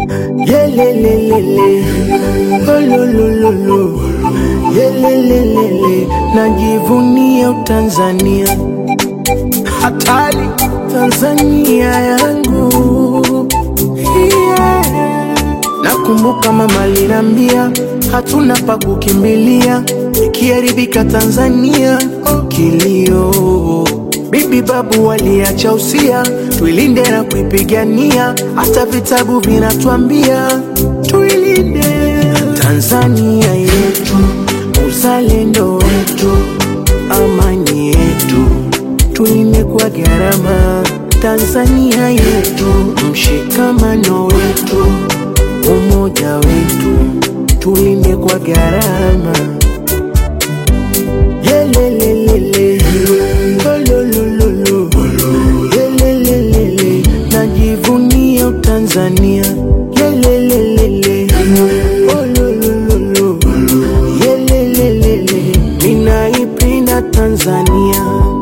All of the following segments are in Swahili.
Yelelelele, ololololo, yelelelele, najivunia Utanzania, hatari Tanzania yangu yeah. Nakumbuka mama alinambia hatuna pa kukimbilia, ikiharibika Tanzania oh, kilio. Bibi babu waliacha usia, tuilinde na kuipigania, hata vitabu vinatuambia tuilinde Tanzania yetu, uzalendo wetu, amani yetu, tuilinde kwa gharama. Tanzania yetu, mshikamano wetu, umoja wetu, tulinde kwa gharama. Yelelelele, ololololo, yelelelele, najivunia Utanzania. Yelelelele, ololololo, yelelelele, ninaipenda Tanzania.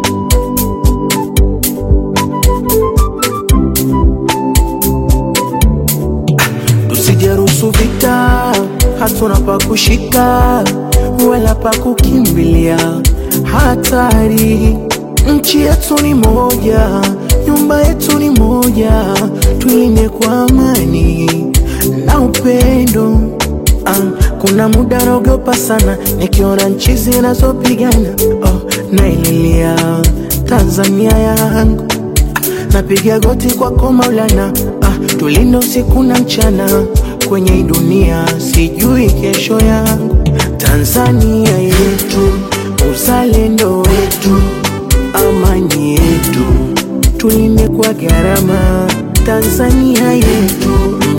Tusijeruhusu vita, hatuna pa kushika wala pa kukimbilia. Hatari, nchi yetu ni moja, nyumba yetu ni moja, tuilinde kwa amani na upendo. Ah, kuna muda naogopa sana nikiona nchi zinazopigana. Oh, naililia Tanzania yangu napiga goti kwako Maulana, ah, tulinde usiku na mchana kwenye hii dunia, sijui kesho yangu. Tanzania yetu, uzalendo wetu, amani yetu, tulinde kwa gharama. Tanzania yetu,